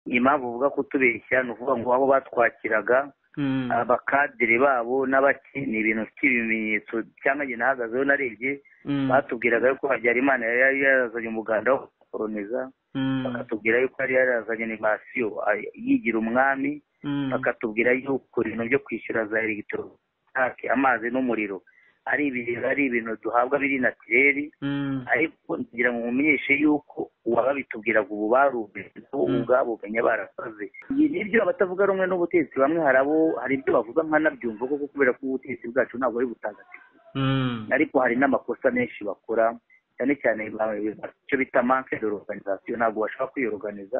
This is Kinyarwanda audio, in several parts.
impamvu uvuga kutubeshya ni ukuvuga ngo abo batwakiraga abakadiri babo n'abaki ni ibintu by'ibimenyetso cyangwa njye nahagazeho narebye batubwiraga yuko habyarimana yari yarazanye umuganda wo gukoroniza bakatubwira yuko yari yarazanye animasiyo yigira umwami bakatubwira yuko ibintu byo kwishyura za elegitoronike amazi n'umuriro ari ibintu duhabwa biri natireri ariko kugira ngo mumenyeshe yuko uwabitubwiraga ubu barubitse ubu ubwabo benya barakoze nibyo abatavuga rumwe n'ubutegetsi bamwe hari abo hari ibyo bavuga nkanabyumva kuko kubera ko ubutegetsi bwacu ntabwo ari butagatifu ariko hari n'amakosa menshi bakora cyane cyane icyo bita manke de organizasiyo ntabwo bashobora kwiyoruganiza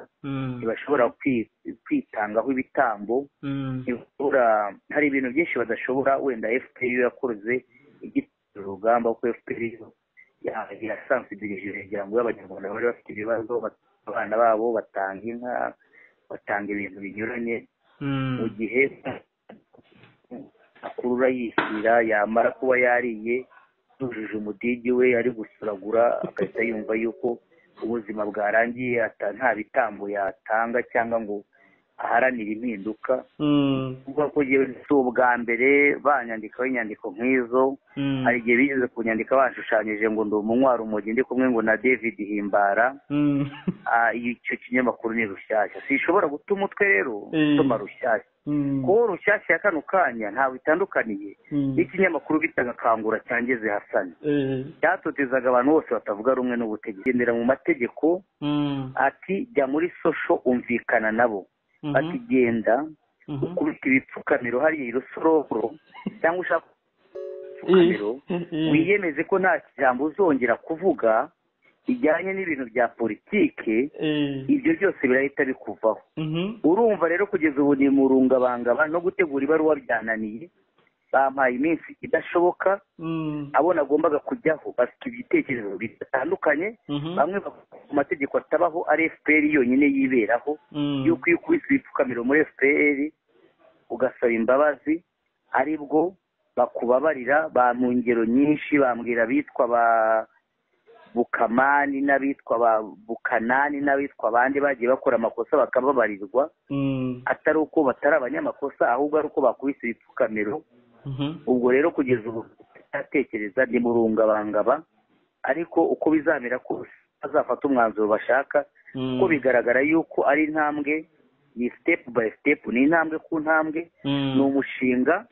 ntibashobora kwitangaho ibitambo hari ibintu byinshi badashobora wenda fpr yakoze urugamba ko fpr yasansidirije kugira ngo abanyarwanda bari bafite ibibazo abana babo batanga inka batanga ibintu binyuranye mu gihe akurura yishyira yamara kuba yariye yujuje umudigi we ari gusuragura agahita yumva yuko ubuzima bwarangiye nta bitambo yatanga cyangwa ngo aharanira impinduka kuko si ubwa mbere banyandikaho inyandiko nk'izo hari igihe bigeze ku nyandiko bashushanyije ngo ndi umunywa umujyi ndi kumwe ngo na david himbara icyo kinyamakuru ni rushyashya sishobora guta umutwe rero usoma rushyashya kuko rushyashya ya kano kanya ntabwo itandukaniye n'ikinyamakuru bitaga kangura cyangeze hasane cyatotezaga abantu bose batavuga rumwe n'ubutegetsi gendera mu mategeko ati jya muri sosho umvikana nabo ati genda ukubita ibipfukamiro hariya irusororo cyangwa ushaka ibipfukamiro wiyemeze ko nta jambo uzongera kuvuga bijyanye n'ibintu bya politike ibyo byose birahita bikuvaho urumva rero kugeza ubu ni mu rungabangaba no gutegura ibaruwa byananiye bampaye iminsi idashoboka abo nagombaga kujyaho bafite ibitekerezo bitandukanye bamwe ku mategeko atabaho ari fpr yonyine yiberaho yuko iyo ukubise ibipfukamiro muri fpr ugasaba imbabazi aribwo bakubabarira ba mu ngero nyinshi bambwira abitwa ba bukamani n'abitwa ba bukanani n'abitwa abandi bagiye bakora amakosa bakababarirwa atari uko batari abanyamakosa ahubwo ari uko bakubise ibipfukamiro ubwo rero kugeza ubu atekereza ni murungabangaba ariko uko bizamera kose bazafata umwanzuro bashaka kuko bigaragara yuko ari intambwe ni sitepu bayi sitepu ni intambwe ku ntambwe ni umushinga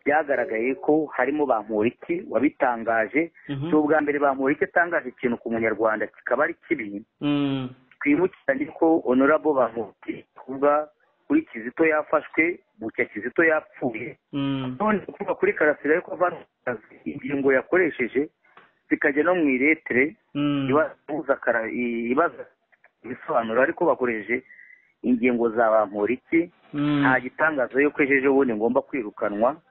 byagaragaye ko harimo ba Muriki wabitangaje si ubwa mbere ba Muriki atangaje ikintu ku munyarwanda kikaba ari kibi twibukiranye ko honorable ba Muriki kuvuga kuri kizito yafashwe bucya kizito yapfuye none kuvuga kuri karasira yuko avanaga ingingo yakoresheje zikajya no mu iretere ibaza ibisobanuro ariko bakoresheje ingingo za ba muriki nta gitangazo yuko ejo ejobundi ngomba kwirukanwa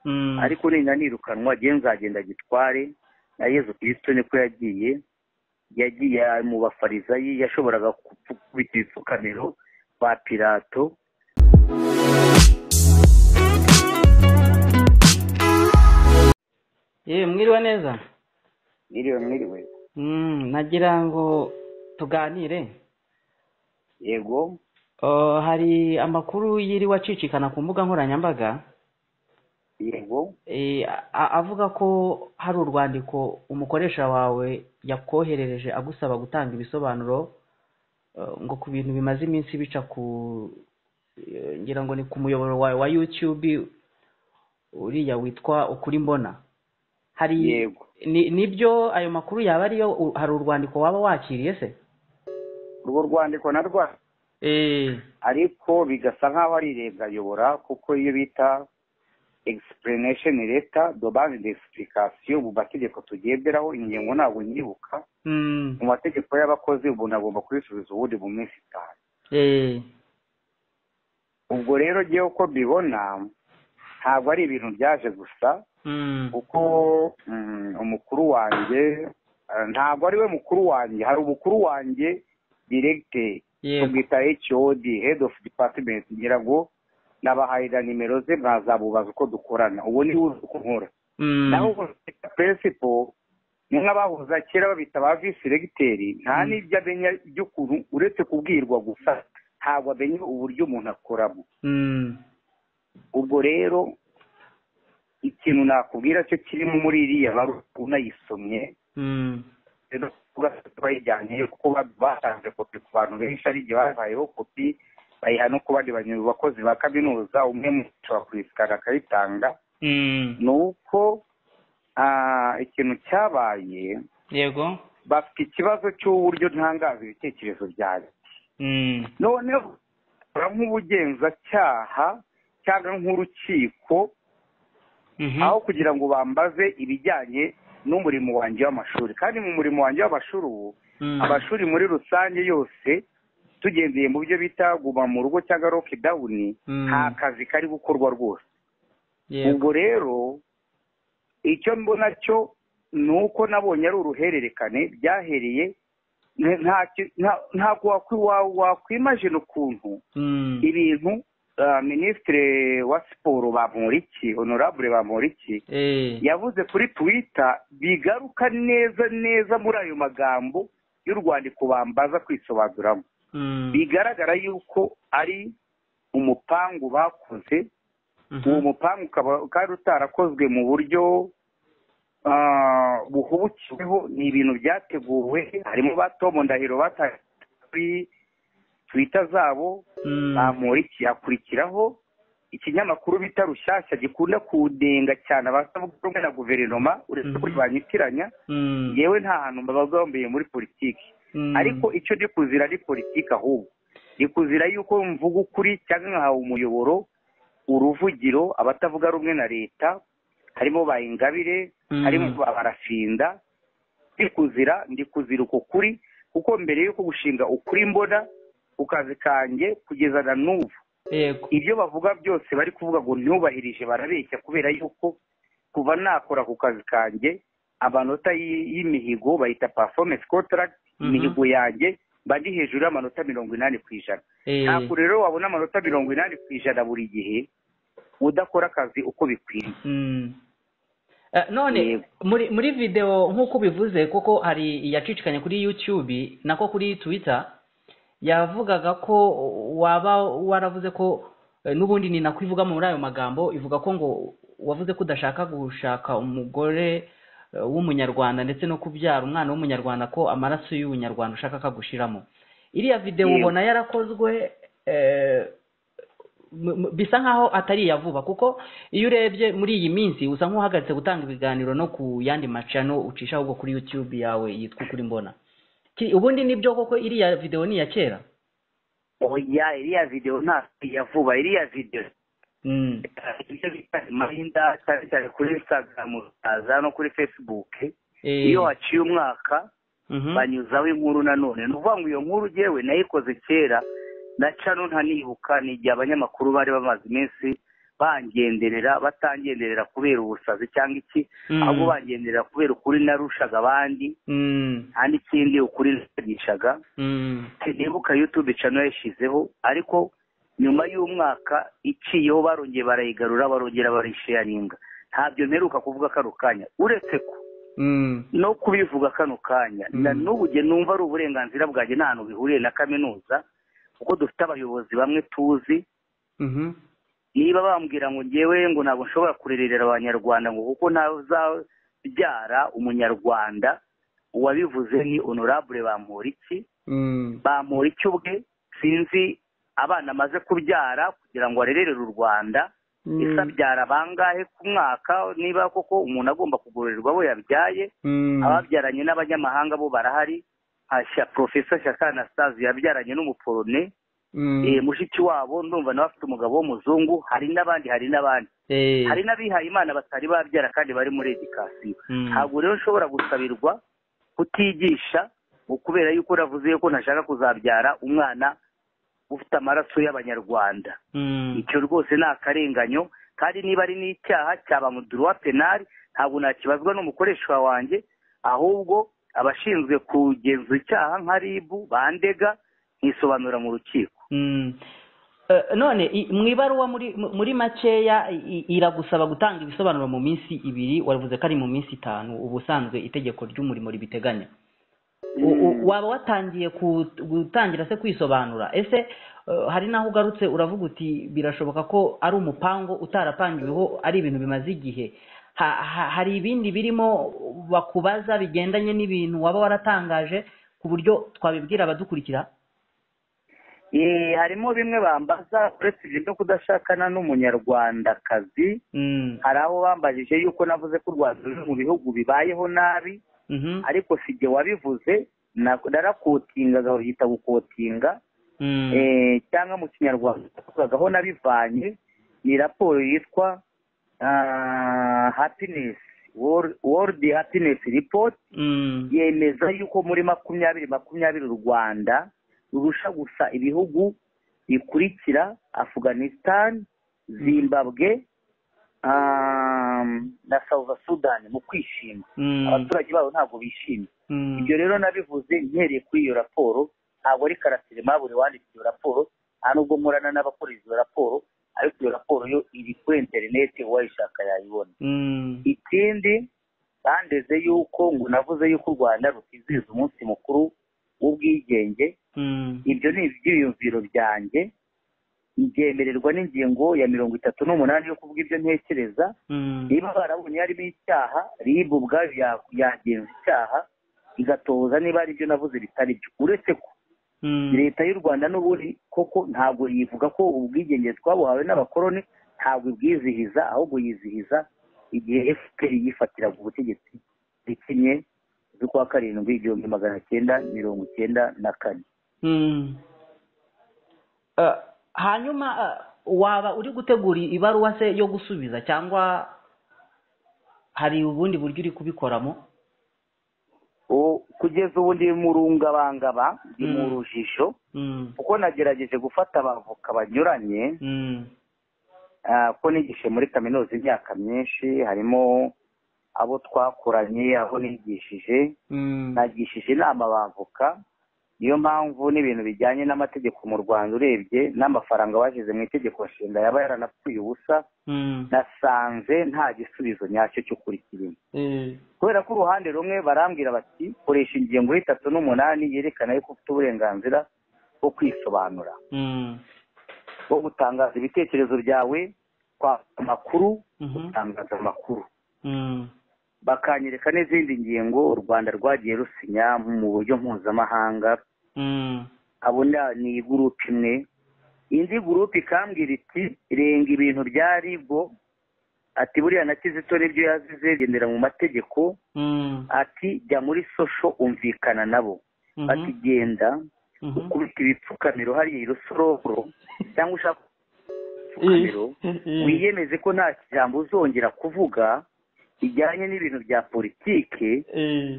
ariko nina nirukanwa agiye nzagenda gitware na yezu kirisito niko yagiye yagiye mu bafarizayi yashoboraga kubita ibipfukamiro ba pirato yewe mwiriwe neza mwiriwe mwiriwe nagira ngo tuganire yego hari amakuru yiriwe acicikana ku mbuga nkoranyambaga yego avuga ko hari urwandiko umukoresha wawe yakoherereje agusaba gutanga ibisobanuro ngo ku bintu bimaze iminsi bica ku ngira ngo ni ku muyoboro wawe wa yutube uriya witwa ukuri mbona hari nibyo ayo makuru yaba ariyo hari urwandiko waba wakiriye se urwo rwandiko na rwa ariko bigasa nk'aho ari leta ayobora kuko iyo bita egisipurenesheni leta dobani desipulikasiyo mu mategeko tugenderaho ingingo ntabwo nyibuka mu mategeko y'abakozi umuntu agomba kubisubiza ubundi mu minsi itanu ubwo rero ngewe uko mbibona ntabwo ari ibintu byaje gusa kuko umukuru wanjye ntabwo ari we mukuru wanjye hari umukuru wanjye diregite tubwita hod head of department ngira ngo nabahahira nimero ze mwazabubaza uko dukorana ubu ni uzi uko nkora naho peresipo ni nk'abahuza kera babita ba visiregiteri nta n'ibyo amenya by'ukuntu uretse kubwirwa gusa ntabwo amenya uburyo umuntu akoramo mm, ubwo rero ikintu nakubwira cyo kirimo muri iriya baruwa unayisomye mm, rero tugafata bayijyanye kuko ba- batanze kopi ku bantu benshi ari igihe babayeho kopi bayiha no ku bandi banyu- bakozi ba kaminuza umwe mu ashobora kurisikana akayitanga mm. ni uko ah, ikintu cyabaye yego bafite ikibazo cy'uburyo ntangaza ibitekerezo byanjye mm, noneho bakora nk'ubugenzacyaha cyangwa nk'urukiko mhm, aho kugira ngo bambaze ibijyanye n'umurimo wanjye w'amashuri kandi mu murimo wanjye w'amashuri ubu mm, amashuri muri rusange yose tugendeye mu byo bita guma mu rugo cyangwa lockdown Mm. nta kazi kari gukorwa rwose yego ubwo rero icyo mbona cyo ni uko nabonye ari uruhererekane byahereye nta- nta- nta- ntabwo wakwi- wa- wakwimajina ukuntu mm, ibintu ah, minisitiri wa siporo bamporiki honorable bamporiki eh, yavuze kuri twitter bigaruka neza neza muri ayo magambo y'urwandiko bambaza kwisobanuramo mm, bigaragara yuko ari umupangu bakoze mhm, uwo mupangu ukaba ukaba utarakozwe mu buryo ah, buhubukiweho ni ibintu byateguwe harimo ba tom ndahiro batangiye kuri twita zabo mm, bamuriki hakurikiraho ikinyamakuru bita rushyashya gikunda kudenga cyane abasavuga rumwe na guverinoma uretse ko Mhm. banyitiranya mm, yewe nta hantu babagambeye muri politiki mm, ariko icyo ndi kuzira ni politiki ahubwo ndi kuzira yuko mvuga ukuri cyangwa nkahawe umuyoboro uruvugiro abatavuga rumwe na leta harimo ba ingabire Mhm. harimo ba barafinda ndi kuzira ndi kuzira uko kuri kuko mbere yuko gushinga ukuri mbona ku kazi kanjye kugeza na n'ubu yego ibyo bavuga byose bari kuvuga ngo ntubahirije barabeshya kubera yuko kuva nakora ku kazi kanjye amanota y- y'imihigo bayita performance contract Mhm. imihigo yanjye mba ndi hejuru y'amanota mirongo inani ku ijana eh, ntabwo rero wabona amanota mirongo inani ku ijana buri gihe udakora akazi uko bikwiriye Mm. Eh, none Yego. muri muri video nk'uko ubivuze kuko hari iyacicikanye kuri YouTube nako kuri Twitter yavugaga ko waba waravuze ko eh, n'ubundi ni nako ivuga muri ayo magambo ivuga ko ngo wavuze ko udashaka gushaka umugore eh, w'umunyarwanda ndetse no kubyara umwana w'umunyarwanda ko amaraso y'ubunyarwanda ushaka akagushiramo iriya video Yego. ubona yarakozwe eh, mu- mu- bisa nkaho atari iya vuba kuko iyo urebye muri iyi minsi usa nk'uhagaritse gutanga ibiganiro no ku yandi macano ucisha ahubwo kuri youtube yawe yitwa ukuri mbona Ki- ubundi nibyo koko iriya videwo ni iya kera oya iriya video ntabwo yavuba iriya video Mm, ibyo bita mahinda cyane cyane kuri instagram uraza no kuri facebook eh, iyo haciye umwaka mhm, banyuzaho inkuru nanone ni ukuvuga ngo iyo nkuru yewe nayikoze kera na cano ntanibuka ni igihe abanyamakuru bari bamaze iminsi bangenderera batangenderera kubera ubusazi cyangwa iki Mm. ahubwo bangenderera kubera ukuri narushaga abandi mm, nta n'ikindi ukuri nagishaga mm, nibuka yutube cano yayishyizeho ariko nyuma y'umwaka iciyeho barongeye barayigarura barongera barayisheyaringa ntabyo mperuka kuvuga kano kanya uretse ko mm, no kubivuga kano kanya Mm. na n'ubu njye numva ari uburenganzira bwanjye nta hantu bihuriye na kaminuza kuko dufite abayobozi bamwe tuzi mhm, niba bambwira ngo ngewe ngo ntabwo nshobora kurerera abanyarwanda ngo kuko ntazabyara umunyarwanda uwabivuze ni honorable bamporiki mm, bamporiki ubwe sinzi abana amaze kubyara kugira ngo arererere u rwanda ese mm, abyara bangahe ku mwaka niba koko umuntu agomba kugororerwa abo yabyaye mm, ababyaranye n'abanyamahanga bo barahari hashya profesa shaka anastase yabyaranye n'umuporone mm, eh, mushiki wabo ndumva nawe afite umugabo w'umuzungu hari n'abandi hari n'abandi eh, hari n'abihaye imana batari babyara kandi bari muri edikasiyo mm, ntabwo rero nshobora gusabirwa kutigisha ngo kubera yuko navuze yuko ntashaka kuzabyara umwana ufite amaraso y'abanyarwanda mm, icyo rwose ni akarenganyo kandi niba ari n'icyaha cyaba mu duruwa penali ntabwo nakibazwa n'umukoresha wanjye ahubwo abashinzwe kugenzura icyaha nka ribu bandega nkisobanura mu rukiko mm. Eh, none i- mu ibaruwa muri mu- muri makeya i- i- iragusaba gutanga ibisobanuro mu minsi ibiri waravuze ko ari mu minsi itanu ubusanzwe itegeko ry'umurimo ribiteganya U- u- waba watangiye ku- gutangira se kwisobanura ese hari n'aho ugarutse uravuga uti birashoboka ko ari umupango utarapangiweho ari ibintu bimaze igihe hari ibindi birimo bakubaza bigendanye n'ibintu waba waratangaje ku buryo twabibwira abadukurikira harimo bimwe bambaza uretse ibyo byo kudashakana n'umunyarwandakazi hari aho bambajije yuko navuze ko u rwanda ruri mu bihugu bibayeho nabi ariko si igihe wabivuze narakotingaga babyita gukotinga cyangwa mu kinyarwanda twavugagaho nabivanye ni raporo yitwa happiness world happiness report yemeza yuko muri makumyabiri makumyabiri u rwanda rurusha gusa ibihugu bikurikira afghanistan zimbabwe na south sudan mu kwishima abaturage babo ntabwo bishimye ibyo rero nabivuze nkereye kuri iyo raporo ntabwo ari karasirima buri wanditse iyo raporo nta nubwo murana n'abakora izo raporo ariko iyo raporo yo iri kuri interineti uwayishaka yayibona ikindi bandeze yuko ngo navuze yuko u rwanda rutizihiza umunsi mukuru w'ubwigenge ibyo ni ibyiyumviro byanjye byemererwa n'ingingo ya mirongo itatu n'umunani yo kuvuga ibyo ntekereza niba barabonye harimo icyaha ribu ubwayo yagenza icyaha igatoza niba ari ibyo navuze bitari byo uretse ko leta y'u rwanda n'ubundi koko ntabwo yivuga ko ubwigenge twabuhawe n'abakoroni ntabwo ibwizihiza ahubwo yizihiza igihe fpr yifatiraga ubutegetsi rikinye z'ukwa karindwi igihumbi magana cyenda mirongo icyenda na kane hanyuma waba uri gutegura ibaruwa se yo gusubiza cyangwa hari ubundi buryo uri kubikoramo kugeza ubu ndi mu rungabangaba ndi mu rujijo kuko nagerageje gufata abavoka banyuranye ko nigishe muri kaminuza imyaka myinshi harimo abo twakoranye abo nigishije nagishije inama abavoka niyo mpamvu n'ibintu bijyanye n'amategeko mu rwanda urebye n'amafaranga bashyize mu itegeko nshinga yaba yaranapfuye ubusa nasanze nta gisubizo nyacyo cy'ukuri kirimo kubera ko uruhande rumwe barambwira bati koresha ingingo y'itatu n'umunani yerekana yuko ufite uburenganzira bwo kwisobanura bwo gutangaza ibitekerezo byawe kwa amakuru gutangaza amakuru bakanyereka n'izindi ngingo u rwanda rwagiye rusinya mu buryo mpuzamahanga abona ni gurupe imwe indi gurupe ikambwira iti renga ibintu bya ribo ati buriya na kizito n'ibyo yazize gendera mu mategeko ati jya muri sosho umvikana nabo ati genda ukubita ibipfukamiro hariya irusoroboro cyangwa ushaka ibipfukamiro wiyemeze ko nta kijambo uzongera kuvuga bijyanye n'ibintu bya politike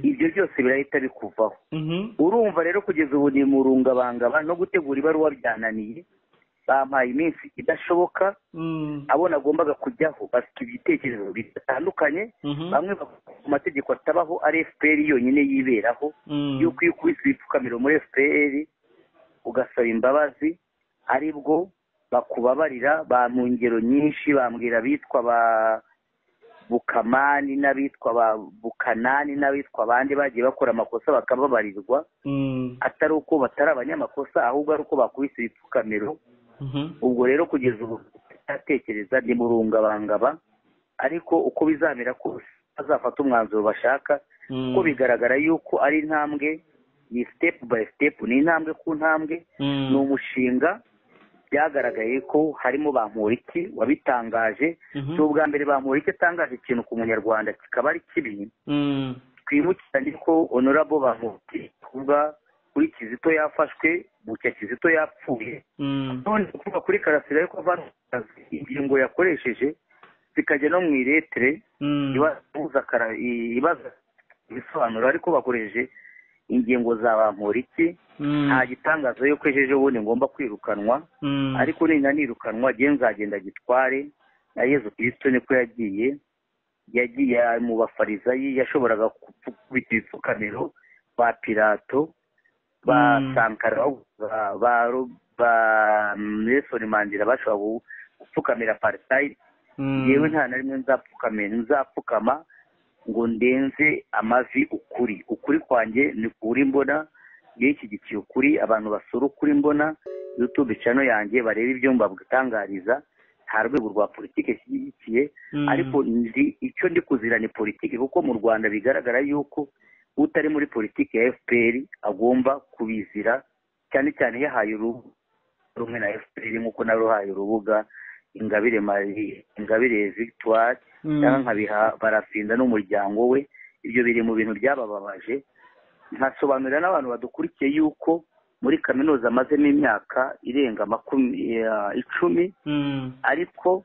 ibyo byose birahita bikuvaho urumva rero kugeza ubu ni mu rungabangaba no gutegura ibaruwa byananiye bampaye iminsi idashoboka abo nagombaga kujyaho bafite ibitekerezo bitandukanye bamwe ku mategeko atabaho ari fpr yonyine yiberaho yuko iyo ukubise ibipfukamiro muri fpr ugasaba imbabazi ari bwo bakubabarira ba mu ngero nyinshi bambwira abitwa ba bukamani n'abitwa ba bukanani n'abitwa abandi bagiye bakora amakosa bakababarirwa atari uko batari abanyamakosa ahubwo ari uko bakubise ibipfukamiro ubwo rero kugeza ubu atekereza ni murungabangaba ariko uko bizamera kose bazafata umwanzuro bashaka kuko bigaragara yuko ari intambwe ni sitepu bayi sitepu ni intambwe ku ntambwe ni umushinga byagaragaye ko harimo bamporiki wabitangaje si ubwa mbere bamporiki atangaje ikintu ku munyarwanda kikaba ari kibi twibukiranye ko onorabo bamporiki kuvuga kuri kizito yafashwe bucya kizito yapfuye none kuvuga kuri karasira ariko avanze ingingo yakoresheje zikajya no mu iretere ibaza ibisobanuro ariko bakoresheje ingingo za bamporiki nta gitangazo yuko ejo bundi ngomba kwirukanwa ariko nina nirukanwa agenda nzagenda gitware na yezu kirisito niko yagiye yagiye mu bafarizayi yashoboraga gukubita ibipfukamiro ba pirato ba sankara ba nelson mandira bashobora gupfukamira parisayidi yewe nta na rimwe nzapfukama ngo ndenze amavi ukuri ukuri kwanjye ni kuri mbona iyo iki ukuri abantu basura ukuri mbona youtube channel yanjye barebe ibyo mbatangariza nta rwego rwa politiki ishyigikiye ariko nzi icyo ndi kuzira ni politiki kuko mu rwanda bigaragara yuko utari muri politiki ya fpr agomba kubizira cyane cyane yahaye uruhu rumwe na fpr nk'uko naruhaye urubuga ingabire marie ingabire victoire cyangwa nkabiha barafinda n'umuryango we ibyo biri mu bintu byabababaje nkasobanurira n'abantu badukurikiye yuko muri kaminuza amazemo imyaka irenga icumi ariko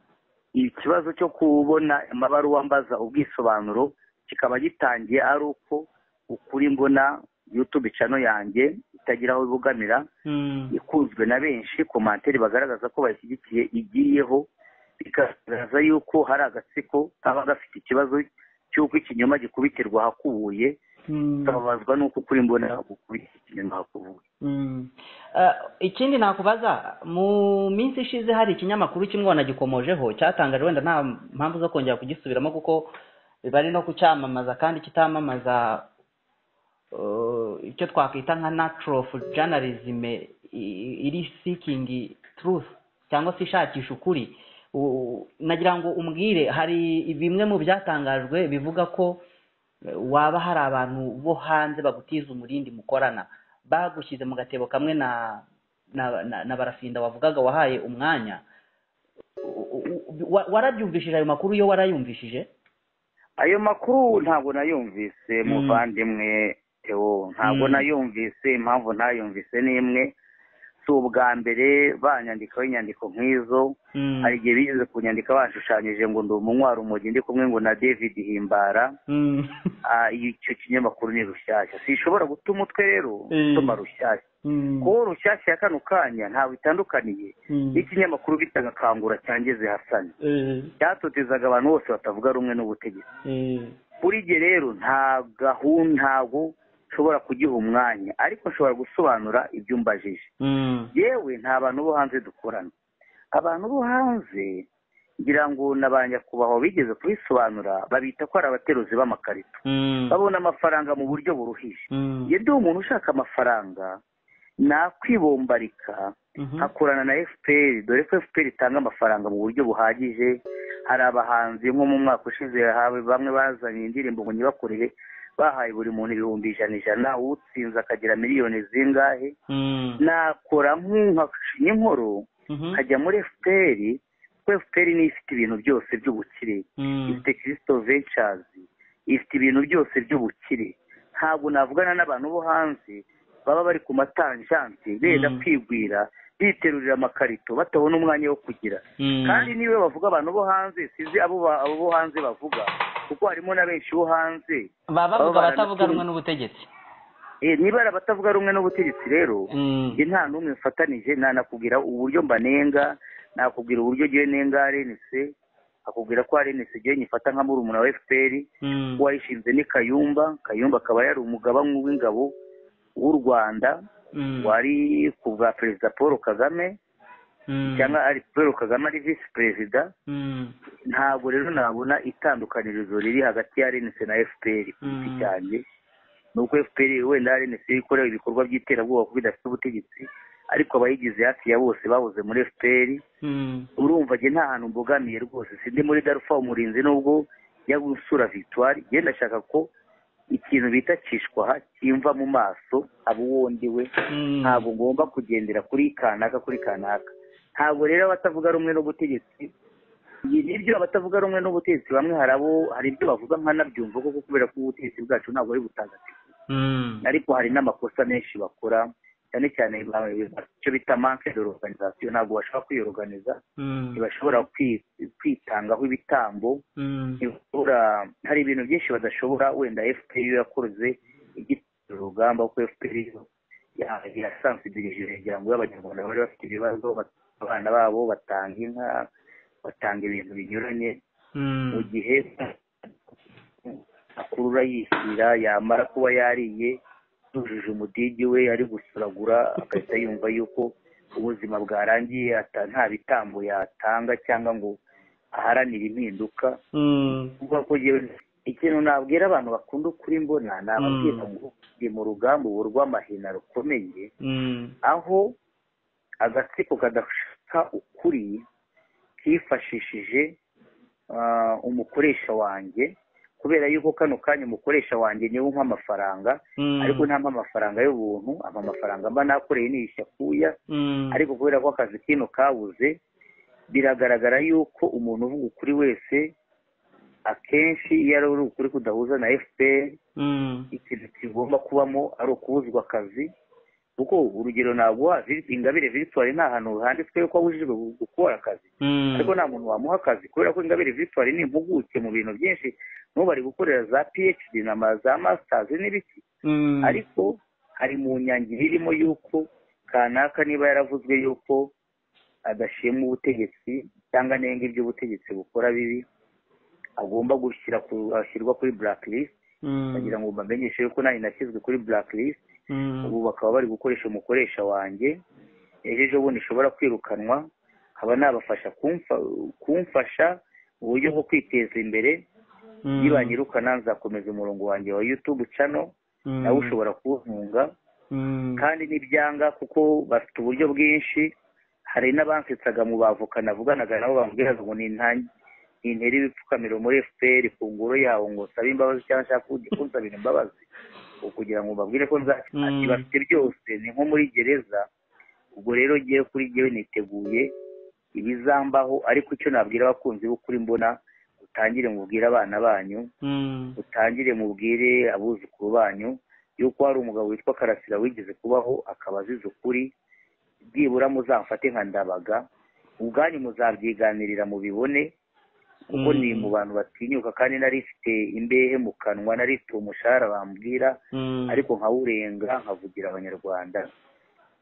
ikibazo cyo kubona amabaruwa mbaza ubwisobanuro kikaba gitangiye ari uko ukuri mbona yutube cano yanjye itagira aho ibugamira ikunzwe na benshi komantere bagaragaza ko bayishyigikiye igiyeho bikagaragaza yuko hari agatsiko kaba gafite ikibazo cy'uko ikinyoma gikubitirwa ahakubuye tukababazwa n'uko ukuri mbona gukubita ikinyoma ahakubuye ikindi nakubaza mu minsi ishize hari ikinyamakuru kimwe wanagikomojeho cyatangaje wenda nta mpamvu zo kongera kugisubiramo kuko bari no kucyamamaza kandi kitamamaza icyo twakwita nka naturofu janarizime iri sikingi turufu cyangwa se ishakisha ukuri nagira ngo umbwire hari bimwe mu byatangajwe bivuga ko waba hari abantu bo hanze bagutiza umurindi mukorana bagushyize mu gatebo kamwe na barafinda wavugaga wahaye umwanya warabyumvishije ayo makuru yo warayumvishije ayo makuru ntabwo nayumvise muvandimwe tewo ntabwo nayumvise impamvu ntayumvise n'imwe si ubwa mbere banyandikaho inyandiko nk'izo hari igihe bigeze kunyandika bashushanyije ngo ndi umunywa umujyi ndi kumwe ngo na david himbara icyo kinyamakuru ni rushyashya sishobora guta umutwe rero utuma rushyashya kuko rushyashya ya kano kanya ntabwo itandukaniye n'ikinyamakuru bita agakangura cyangeze hasani cyatotezaga abantu bose batavuga rumwe n'ubutegetsi kuri igihe rero nta gahunda ntabwo nshobora kugiha umwanya ariko nshobora gusobanura ibyo mbajije yewe nta bantu bo hanze dukorana abantu bo hanze ngira ngo ba nyakubahwa bigeze kubisobanura babita ko ari abateruzi b'amakarito babona amafaranga mu buryo buruhije yenda uwo muntu ushaka amafaranga nakwibombarika nkakorana na fpr dore ko fpr itanga amafaranga mu buryo buhagije hari abahanzi nko mu mwaka ushize hawe bamwe bazanye indirimbo ngo ntibakorere bahaye buri muntu ibihumbi ijana ijana utsinze akagira miliyoni zingahe nakora nk'inkoro nkajya muri fpr kuko fpr niyo ifite ibintu byose by'ubukire ifite kirisito vencazi ifite ibintu byose by'ubukire ntabwo navugana n'abantu bo hanze baba bari ku matanjanti benda kwigwira biterurira amakarito batabona umwanya wo kugira kandi niwe bavuga abantu bo hanze sinzi abo bo hanze bavuga kuko harimo na benshi bo hanze baba bavuga abatavuga rumwe n'ubutegetsi niba ari abatavuga rumwe n'ubutegetsi rero njye nta n'umwe mfatanije nanakubwira uburyo mbanenga nakubwira uburyo ngewe nenga arenise akubwira ko arenise ngewe nyifata nka murumuna wa fpr wayishinze ni kayumba kayumba akaba yari umugaba w'ingabo w'u rwanda wari kuva perezida paul kagame cyangwa ari paul kagame ari visi perezida ntabwo rero nabona itandukanirizo riri hagati ya renise na fpr ku giti cyanjye ni uko fpr wenda renise ikorewe ibikorwa by'iterabwoba kuko idafite ubutegetsi ariko abayigize hafi ya bose babuze muri fpr urumva njye nta hantu mbogamiye rwose sindi muri darufa umurinzi n'ubwo yo gusura victoire ngenda ndashaka ko ikintu bita kishwaha kimva mu maso abo wundi we ntabwo ngomba kugendera kuri kanaka kuri kanaka ntabwo rero abatavuga rumwe n'ubutegetsi nibyo abatavuga rumwe n'ubutegetsi bamwe hari abo hari ibyo bavuga nkanabyumva kuko kubera ko ubutegetsi bwacu ntabwo ari butagatifu ariko hari n'amakosa menshi bakora cyane cyane icyo bita manke de organizasiyo ntabwo bashobora kwiyoruganiza ntibashobora kwitangaho ibitambo hari ibintu byinshi badashobora wenda fpr yakoze igitera urugamba kuko fpr yasansidirije kugira ngo abanyarwanda bari bafite ibibazo abana babo batanga inka batanga ibintu binyuranye mu gihe akurura yishyira yamara kuba yariye yujuje umudigi we ari gusuragura agahita yumva yuko ubuzima bwarangiye nta bitambo yatanga cyangwa ngo aharanire impinduka ikintu nabwira abantu bakunda ukuri mbona nababwira ngo ndi mu rugamba ubu rw'amahina rukomeye aho agatsiko kadashaka ukuri kifashishije umukoresha wanjye kubera yuko kano kanya umukoresha wanjye niwo umpa amafaranga ariko ntampa amafaranga y'ubuntu ampa amafaranga mba nakoreye niyishya kuya ariko kubera ko akazi kino kabuze biragaragara yuko umuntu uvuga ukuri wese akenshi iyo ari ukuri kudahuza na fpr ikintu kigomba kubamo ari ukubuzwa akazi kuko urugero ntabwo ingabire victoire nta hantu handitswe ko abujijwe gukora akazi ariko nta muntu wamuha akazi kubera ko ingabire victoire ni impuguke mu bintu byinshi n'ubu bari gukorera za phd na za masters n'ibiki ariko hari mu nyangiro irimo yuko kanaka niba yaravuzwe yuko adashima ubutegetsi cyangwa nenga ibyo ubutegetsi bukora bibi agomba gushyira ashyirwa kuri blacklist bagira ngo bamenyeshe yuko nanjye nashyizwe kuri blacklist ubu bakaba bari gukoresha umukoresha wanjye ejo bundi ishobora kwirukanwa nkaba nabafasha kumfasha mu buryo bwo kwiteza imbere nibanyirukana nzakomeza umurongo wanjye wa youtube cano nawe ushobora kuwuhunga kandi n'ibyanga kuko bafite uburyo bwinshi hari n'abansetsaga mu bavoka navuganaga nabo bambwiraga ngo ni intera ibipfukamiro muri fpr ku ngoro yawo ngo sabe imbabazi cyangwa nshaka kunsabira imbabazi kugira ngo mbabwire ko nzakina bafite byose ni nko muri gereza ubwo rero ngiye kuri ngewe niteguye ibizambaho ariko icyo nabwira abakunzi b'ukuri mbona utangire mubwire abana banyu utangire mubwire abuzukuru banyu yuko hari umugabo witwa karasira wigeze kubaho akaba azize ukuri byibura muzamfate nka ndabaga ubwanyu muzabyiganirira mubibone kuko ni mu bantu batinyuka kandi nari ifite imbehe mu kanwa nari ifite umushahara bambwira ariko nkawurenga nkavugira abanyarwanda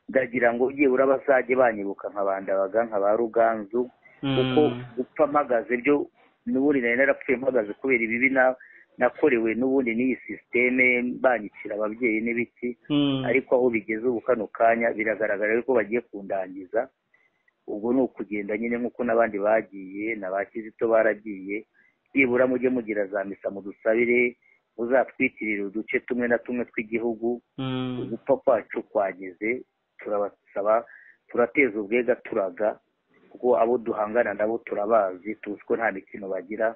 ndagira ngo byibura bazajye banyibuka nka bandabaga nka ba ruganzu kuko gupfa mpagaze byo n'ubundi nari narapfuye mpagaze kubera ibibi nakorewe n'ubundi n'iyi sisiteme banyikira ababyeyi n'ibiki ariko aho bigeze ubu kano kanya biragaragara yuko bagiye kundangiza ubwo ni ukugenda nyine nk'uko n'abandi bagiye na ba kizito baragiye byibura mujye mugira za misa mudusabire muzatwikirire uduce tumwe na tumwe tw'igihugu ugupfa kwacu kwageze turabasaba turateza ubwega turaga kuko abo duhangana nabo turabazi tuzi ko nta mikino bagira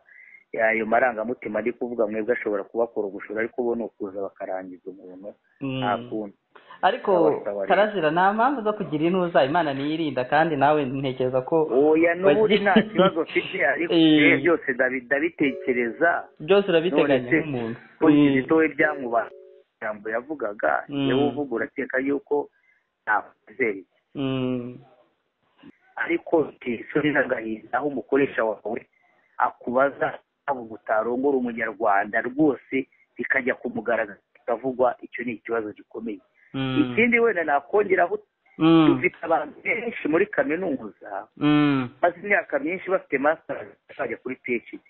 ayo marangamutima ari kuvuga mwebwe ashobora kubakora ugushora ariko bo ni ukuza bakarangiza umuntu nta kundi ariko karazira nta mpamvu zo kugira intuza imana niyirinda kandi nawe ntekereza ko oya n'ubundi nta kibazo mfite ariko byose ndabitekereza byose urabiteganya nk'umuntu we byamubara ijambo yavugaga yewe uvuga urakeka yuko ntakwizeye ariko isoni n'agahinda aho umukoresha wawe akubaza ntabwo utarongora umunyarwanda rwose bikajya kumugaragaza bikavugwa icyo ni ikibazo gikomeye ikindi wenda nakongeraho dufite abantu benshi muri kaminuza maze imyaka myinshi bafite masitari bajya kuri phd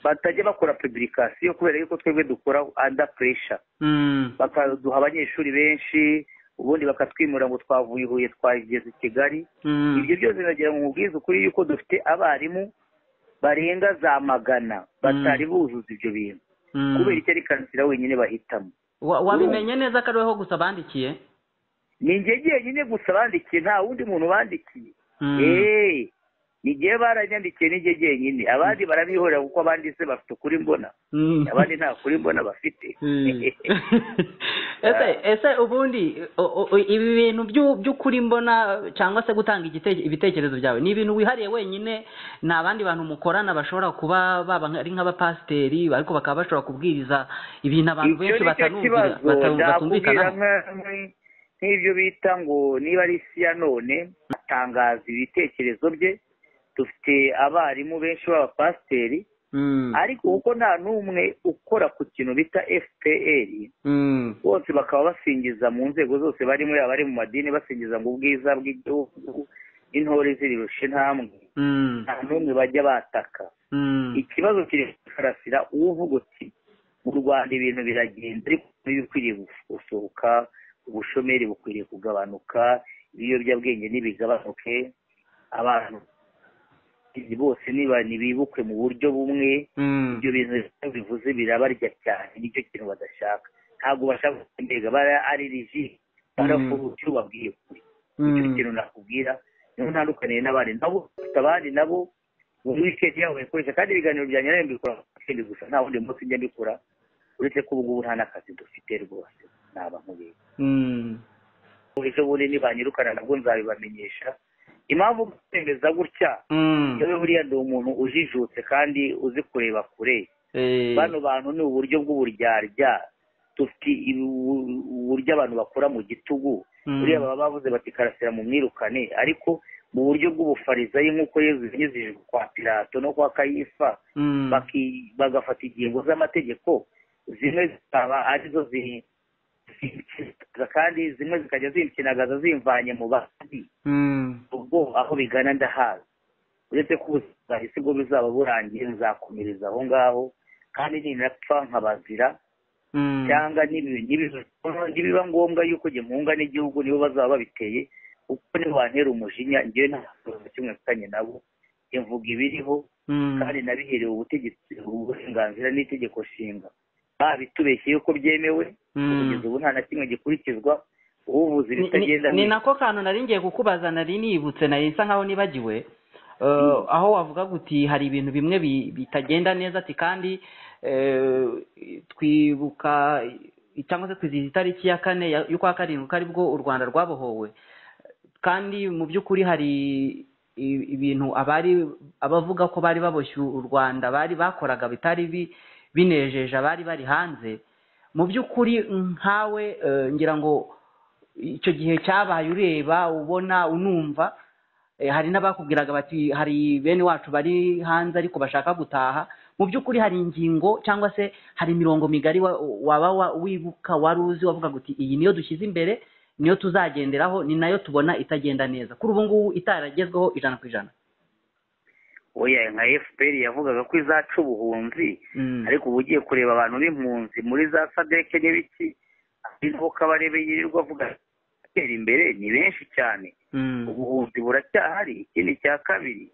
batajya bakora pibirikasiyo kubera yuko twebwe dukora anda puresha bakaduha abanyeshuri benshi ubundi bakatwimura ngo twavuye ihuye twageze i kigali ibyo byose biragira ngo mubwize ukuri yuko dufite abarimu barenga za magana batari buzuza ibyo bintu kubera icyo ari kansira wenyine bahitamo wabimenye neza ko ari wowe gusa bandikiye ni njye nyine gusa bandikiye nta wundi muntu bandikiye eee igihe baranyandikiye n'injye nyine abandi barabihorera kuko abandi se bafite ukuri mbona abandi nta kuri mbona bafite ese ubundi ibi bintu by'ukuri mbona cyangwa se gutanga ibitekerezo byawe ni ibintu wihariye wenyine nta bandi bantu mukorana bashobora kuba baba ari nk'abapasiteri ariko bakaba bashobora kubwiriza ibintu abantu benshi batumvikana nk'ibyo bita ngo niba ari isi ya none atangaza ibitekerezo bye dufite abarimu benshi b'abapasiteri ariko kuko nta n'umwe ukora ku kintu bita fpr bose bakaba basingiza mu nzego zose barimo yaba ari mu madini basingiza ngo ubwiza bw'igihugu intore zirushe ntambwe nta n'umwe bajya bataka ikibazo kiri karasira uwo uvuga uti mu rwanda ibintu biragenda ariko ntibikwiriye gusohoka ubushomeri bukwiriye kugabanuka ibiyobyabwenge ntibigabanuke abantu bose niba ntibibukwe mu buryo bumwe ibyo bintu bivuze birabarya cyane nicyo kintu badashaka ntabwo bashaka kugendega bara ari riji barafuruka icyo babwiye kuri nicyo kintu nakubwira niho ntandukaniye n'abandi nabo bafite abandi nabo muri wikendi yabo bayikoresha kandi ibiganiro byanjye nayo mbikora mu wikendi gusa nta wundi munsi njya mbikora uretse ko ubu ngubu nta n'akazi dufite rwose naba nkubeye ejo bundi nibanyirukana nabwo nzabibamenyesha impamvu gutemeza gutya yewe buriya ndi umuntu ujijutse kandi uzi kureba kure bano bantu ni uburyo bw'uburyarya dufite uburyo abantu bakora mu gitugu buriya baba bavuze bati karasira mu mwirukane ariko mu buryo bw'ubufarizayi nk'uko yezu yanyuzije kwa pirato no kwa kayifa bagafata ingingo z'amategeko zimwe zikaba arizo zikinagaza kandi zimwe zikajya zikinagaza zimvanye mu bandi ubwo aho bigana ndahazi uretse ko ubuzima bwo buzaba burangiye nzakomereza aho ngaho kandi ninapfa nkabazira cyangwa nibiba ngombwa yuko njye nkunga n'igihugu nibo bazaba babiteye kuko niwantera umujinya njyewe nta kibazo kimwe mfitanye nabo imvuga ibiriho kandi nabiherewe ubutegetsi uburenganzira n'itegeko nshinga babitubeshye yuko byemewe kugeza ubu nta na kimwe gikurikizwa ubuvuzi bitagenda ni nako kantu nari ngiye kukubaza nari nibutse nari isa nkaho nibagiwe aho wavuga guti hari ibintu bimwe bitagenda neza ati kandi twibuka cyangwa se twizihiza itariki ya kane y'ukwa karindwi ko aribwo u rwanda rwabohowe kandi mu by'ukuri hari ibintu abari abavuga ko bari baboshye u rwanda bari bakoraga bitari binejeje abari bari hanze mu by'ukuri nkawe ngira ngo icyo gihe cyabaye ureba ubona unumva hari n'abakubwiraga bati hari bene wacu bari hanze ariko bashaka gutaha mu by'ukuri hari ingingo cyangwa se hari imirongo migari waba wibuka wari uzi wavuga uti iyi niyo dushyize imbere niyo tuzagenderaho ni nayo tubona itagenda neza kuri ubu ngubu itaragezweho ijana ku ijana oya nka fpr yavugaga ko izaca ubuhunzi ariko uba ugiye kureba abantu b'impunzi muri za sadeke n'ibiki ariho kabarebe yirirwa avuga gutera imbere ni benshi cyane ubuhunzi buracyahari ikindi cya kabiri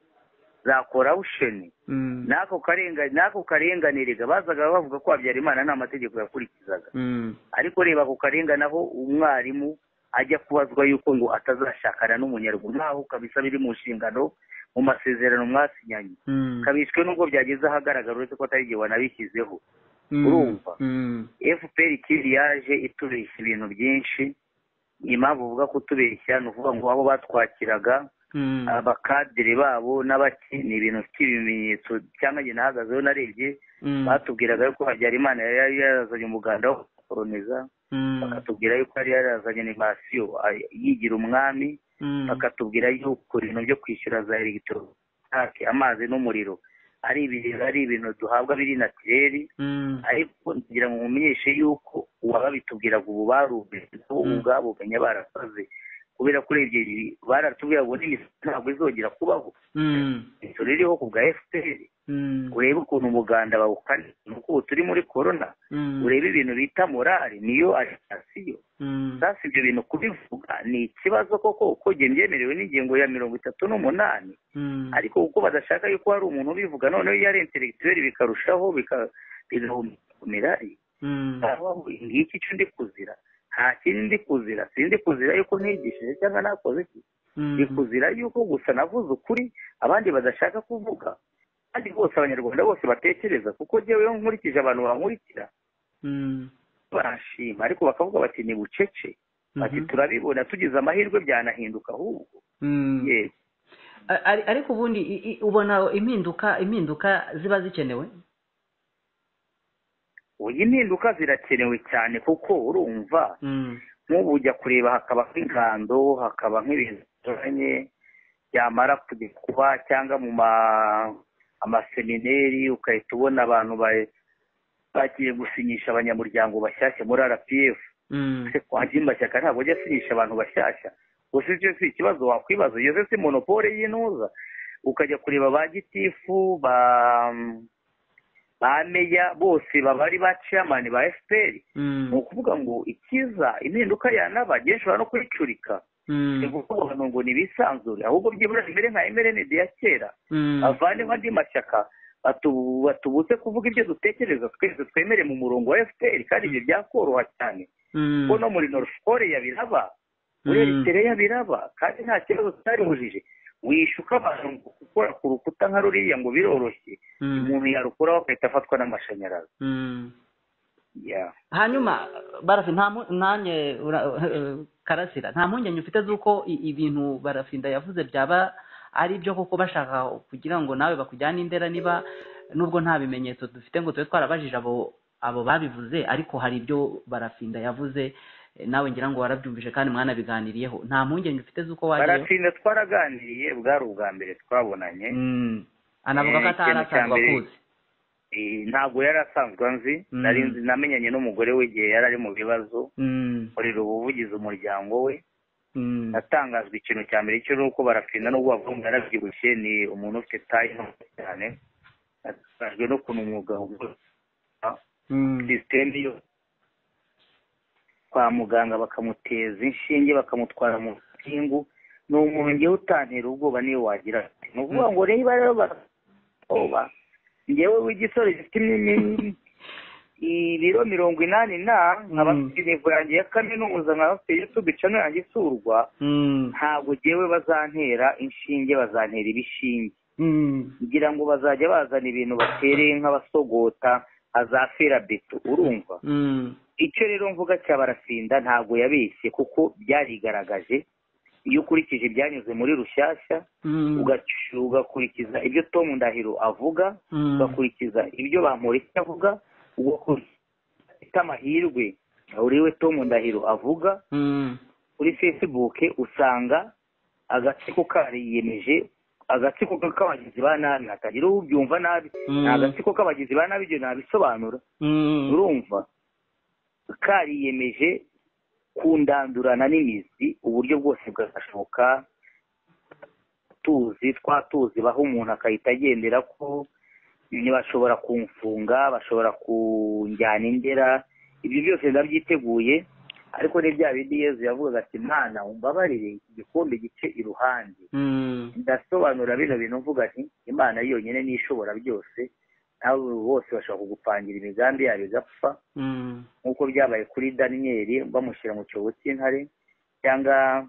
za korawusheni n'ako karenganire bazaga bavuga ko habyarimana nta mategeko yakurikizaga ariko reba ako karengane aho umwarimu ajya kubazwa yuko ngo atazashakana n'umunyarwanda ntaho kabisa biri mu nshingano mu masezerano mwasinyanye kabishwe nubwo byageze ahagaragara uretse ko atari igihe wanabishyizeho urumva fpr kiri yaje itubeshya ibintu byinshi impamvu uvuga ko utubeshya ni ukuvuga ngo abo batwakiraga abakadire babo n'abaki ni ibintu by'ibimenyetso cyangwa njye nahagazeho narebye batubwiraga yuko habyarimana yari yarazanye umuganda wo gukoroniza bakatubwira yuko yari yarazanye animasiyo yigira umwami bakatubwira yuko ibintu byo kwishyura za elegitoronike amazi n'umuriro ari ibintu duhabwa biri natireri ariko kugira ngo mumenyeshe yuko uwababitubwiraga ubu barubeze nabo ubwabo benya barasaze kubera ko urebye baratubwira ngo n'imisoro ntabwo izongera kubaho imisoro iriho ku bwa efuperi urebe ukuntu umuganda bawukana ni uko ubu turi muri korona urebe ibintu bita morali niyo aritasiyo sasa ibyo bintu kubivuga ni ikibazo koko uko byemerewe n'ingingo ya mirongo itatu n'umunani ariko kuko badashaka yuko hari umuntu ubivuga noneho iyo ari interegiteri bikarushaho bigahumira ngiki cyo ndi kuzira nta kindi ndi kuzira sindi kuzira yuko ntigishije cyangwa nakoze iki ndi kuzira yuko gusa navuze ukuri abandi badashaka kuvuga kandi bose abanyarwanda bose batekereza kuko ngeweho nkurikije abantu bankurikira barashima ariko bakavuga bati ni bucece bati turabibona tugize amahirwe byanahinduka ahubwo ariko ubundi ubona impinduka impinduka ziba zikenewe uyu impinduka zirakenewe cyane kuko urumva nk'ubu ujya kureba hakaba nk'ingando hakaba nk'ibintu bituranye byamara kujya kuba cyangwa mu amasemineri ugahita ubona abantu bagiye gusinyisha abanyamuryango bashyashya muri rpf andi mashyaka ntabwo ajya asinyisha abantu bashyashya gusa icyo si ikibazo wakwibaza iyo si monopole y'intuza ukajya kureba ba gitifu ba ba meya bose babari ba ciyamani ba efuperi ni ukuvuga ngo ikiza impinduka yanaba njye nshobora no kwicurika ni kuvuga ngo ni ibisanzure ahubwo byibura imere nka emerenide ya kera bavanemo andi mashyaka batubutse kuvuga ibyo dutekereza twese twemere mu murongo wa efuperi kandi ibyo byakoroha cyane kuko no muri north korea biraba uretse rero biraba kandi nta kibazo cyaribujije wishuka abantu ngo gukora ku rukuta nka ruriya ngo biroroshye umuntu yarukuraho agahita afatwa n'amashanyarazi ya hanyuma barafi nta mu- nanjye ura- eh, karasira nta mpungenge ufite z'uko i- ibintu barafinda yavuze byaba ari ibyo koko bashaka kugira ngo nawe bakujyane indera niba nubwo nta bimenyetso dufite ngo tube twarabajije abo abo babivuze ariko hari ibyo barafinda yavuze eh, nawe ngira ngo warabyumvise kandi mwanabiganiriyeho nta mpungenge ufite z'uko wajyayo baratinda twaraganiriye bwari ubwa mbere twabonanye Mm. anavuga ko Eh, ikintu cya atarasanzwe mbere- akuzi Eh, ntabwo yari asanzwe anzi Mm. nari nzi namenyanye n'umugore we igihe yari ari mu bibazo Mm. nkorera ubuvugizi umuryango we Mm. natangajwe ikintu cya mbere cyo nuko barafinda nubwo bavuga ngo yarabyibushye ni umuntu ufite tayi nto cyane natangajwe n'ukuntu umwuga ugoye. Mm. sisiteme yo kwa muganga bakamuteza inshinge bakamutwara mu mpingu ni umuntu ngewe utantera ubwoba niyo wagira ati ni ukuvuga ngo niba rero baroba ngewe w'igisore gifite imyinyi ibiro mirongo inani na nkaba Mm. mfite intego yanjye ya kaminuza nkaba mfite igitugu cano yanjye isurwa Mm. ntabwo ngewe bazantera inshinge bazantera ibishinge Mm. ngira ngo bazajya bazana ibintu batereye nk'abasogota azafira beto urumva Mm. icyo rero mvuga cya barafinda ntabwo yabeshye kuko byarigaragaje iyo ukurikije ibyanyuze muri rushyashya Mm. ugac- ugakurikiza ibyo tom ndahiro avuga Mm. ugakurikiza ibyo bamureke avuga ugakurikiza ufite amahirwe uriwe tom ndahiro avuga Mm. kuri facebook usanga agatsiko kariyemeje agatsiko k'abagizi ba nabi hatagira ubyumva nabi Mm. ni agatsiko k'abagizi ba nabi ibyo nabisobanura Mm. urumva kariyemeje kundandurana n'imizi uburyo bwose bwagashoboka tuzi twa tuzi baho umuntu akahita agendera ko bashobora kumfunga bashobora kunjyana indera ibyo byose ndabyiteguye ariko ni bya bindi yezu yavugaga ati mwana umbabarire iki gikombe gice iruhande Mm. ndasobanura bino bintu mvuga nti imana yonyine n'ishobora byose nawe bose bashobora kugupangira imigambi yabo igapfa Mm. nk'uko byabaye kuri daniyeli bamushyira mu cyobo cy'intare cyangwa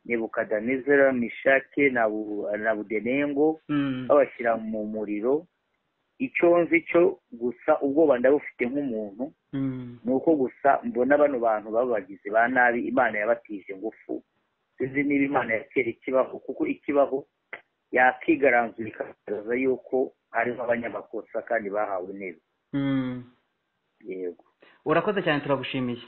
nebukadinezera mishake na Bu- na budenengo Mm. babashyira mu muriro icyo nzi cyo gusa ubwoba ndabufite nk'umuntu Mm. ni uko gusa mbona bano bantu babagizi ba nabi imana yabatije ingufu sinzi niba imana yakera ikibaho kuko ikibaho yakigaranzura ikagaragaza yuko harimo abanyamakosa kandi bahawe intebe Mm. yego urakoze cyane turagushimiye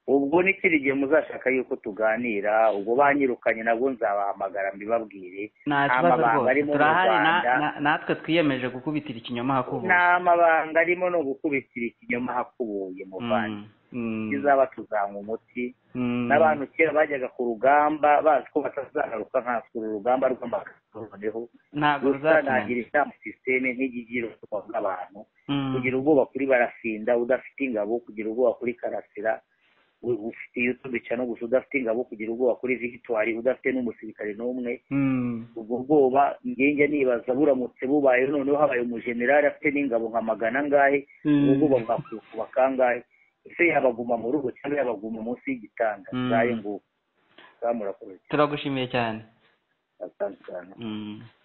ubwo n'ikindi gihe muzashaka yuko tuganira ubwo banyirukanye nabwo nzabahamagara mbibabwire nta Nta kibazo mabanga rwose arimo mu turahari na- Rwanda. na- natwe twiyemeje gukubitira ikinyoma hakubuye nta mabanga arimo no gukubitira ikinyoma hakubuye muvandi Mm. Mm. kizaba tuzanywa umuti Mm. n'abantu kera bajyaga ku rugamba bazi ko batazagaruka nkatwe uru rugamba rw'amakarito noneho gusa ntabwo ruzatinda nagira inama sisiteme nk'igigiro bw'abantu Mm. kugira ubwoba kuri barafinda udafite ingabo kugira ubwoba kuri karasira u- ufite yutubica no gusa udafite ingabo kugira ubwoba kuri victoire udafite n'umusirikare n'umwe Mm. ubwo bwoba ngenge nibaza buramutse bubayeho noneho habaye umujenerali afite n'ingabo nka magana angahe ubwo Mm. bwoba bwakuba kangahe ese yabaguma mu rugo cyangwa yabaguma munsi y'igitanda Mm. ngayo ngubu zamurakoze turagushimiye cyane atandukanye Mm.